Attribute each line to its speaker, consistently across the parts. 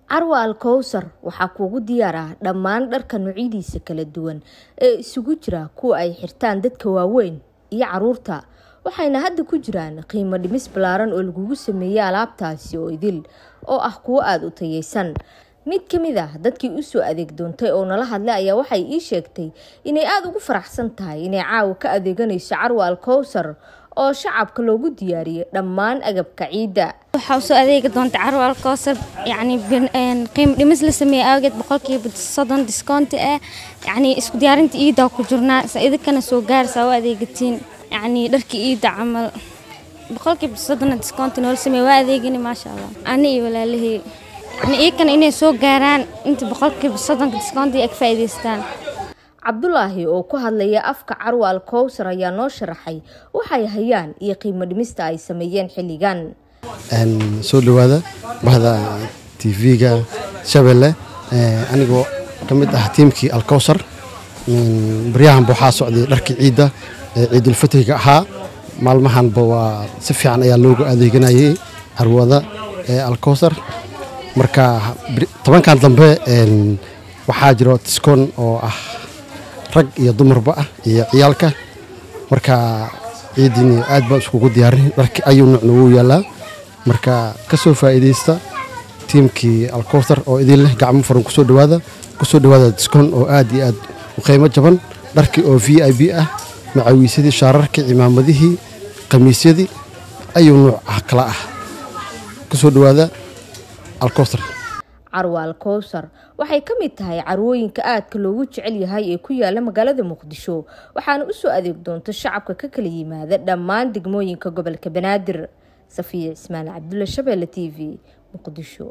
Speaker 1: carwa al kowsar waxaa kuugu diyaar ah dhammaan dharka noocyadiisa kala duwan ee isugu jira kuwa ay xirtaan dadka waaweyn iyo caruurta waxayna hadda ku jiraan qiimo dhimis ballaaran oo lagugu sameeyey alaabtaasi oo idil oo ah kuwo aada u tayeysan mid ka mid ah dadkii usoo adeeg doontay oo nala hadlay ayaa waxay ii sheegtay inay aada ugu faraxsan tahay inay caawa ka adeeganayso carwa al kowsar oo shacabka loogu diyaariyey dhammaan agabka ciidda
Speaker 2: waxaa usoo adeegi doonta carwa alkowsar yacni qiimo dhimis la sameeyey awgeed boqolkiiba soddon discounti ah yacni isku diyaarinta iiddaa ku jirnaa sa idinkana soo gaarsaa u adeegatiin yacni dharkii iidda camal boqolkiiba soddon discounti noola sameeye waa adeegini maasha allah ani iyo walaalahey yacni iyakana inay soo gaaraan inta boqolkiiba soddonka discounti ay ka faa'iidaystaan
Speaker 1: cabdulaahi oo ku hadlaya afka carwa al kowsar ayaa noo sharaxay waxay hayaan iyo qiimo dhimista ay sameeyeen xilligan
Speaker 3: soo dhawaada bahda tv-ga shabeelle anigoo ka mid ah tiimkii alkowsar baryahanba waxaa socday dharkii ciidda ee ciidulfitriga ahaa maalmahanba waa si fiican ayaa loogu adeeganayay carwada ee alkowsar marka tobankan dambe waxaa jiro tiskoon oo ah rag iyo dumarba ah iyo ciyaalka marka ciidiini aad baa iskugu diyaarin dharki ayuu nuucna wuu yaalaa marka ka soo faa'iidaysta tiimkii alkowsar oo idin leh gacmo furan kusoo dhawaada kusoo dhawaada diskoon oo aad iyo aad u qiimo jaban dharkii oo v i b ah macawiisyadii shaararkii cimaamadihii khamiisyadii ayuu nuuc ah kala ah kusoo dhawaada alkowsar
Speaker 1: carwa al kowsar waxay ka mid tahay carwooyinka aadka loogu jecel yahay ee ku yaala magaalada muqdisho waxaana usoo adeeg doonta shacabka ka kala yimaada dhammaan degmooyinka gobolka banaadir safiya cismaan cabdulla shabeelle t v muqdisho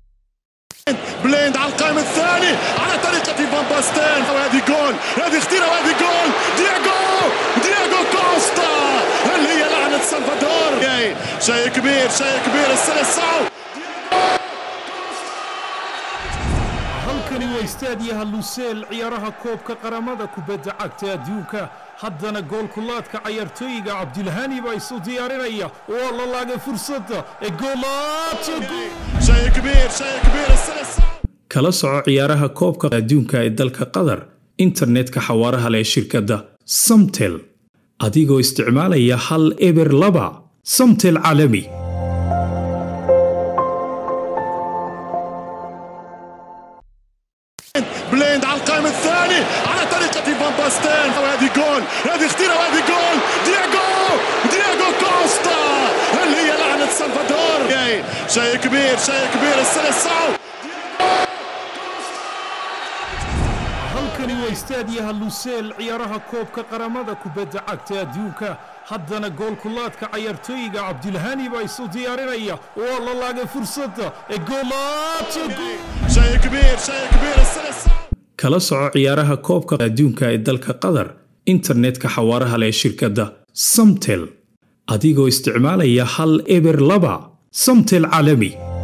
Speaker 4: بليند على القائم الثاني على طريقة فان باستين وهذه جول هذه خطيرة وهذه جول دياغو دياغو كوستا هل هي لعنة سلفادور شيء كبير شيء كبير السلسعو
Speaker 5: halkani waa istaadiyaha luseel ciyaaraha koobka qaramada kubadda cagta adduunka haddana goolkulaadka cayaartooyiga cabdilhani baa isu diyaarinaya waa la laagay fursadda ee kala soco ciyaaraha koobka adduunka ee dalka qatar internetka xawaaraha leh shirkadda samtel adigoo isticmaalaya hal eber laba samtel caalami
Speaker 4: بليند على القائم الثاني على طريقة فان باستين وهذه جول هذه خطيرة وهذه جول دياغو دياغو كوستا هل هي لعنة سلفادور شيء كبير شيء كبير السلسعو
Speaker 5: halkani waa istaadiyaha luseel ciyaaraha koobka qaramada kubadda cagta adduunka haddana goolkulaadka cayaartooyiga cabdilhani baa isu diyaarinaya waa la laagay fursadda ee kala soco ciyaaraha koobka adduunka ee dalka qatar internetka xawaaraha leh shirkadda samtel adigoo isticmaalaya hal eber laba samtel caalami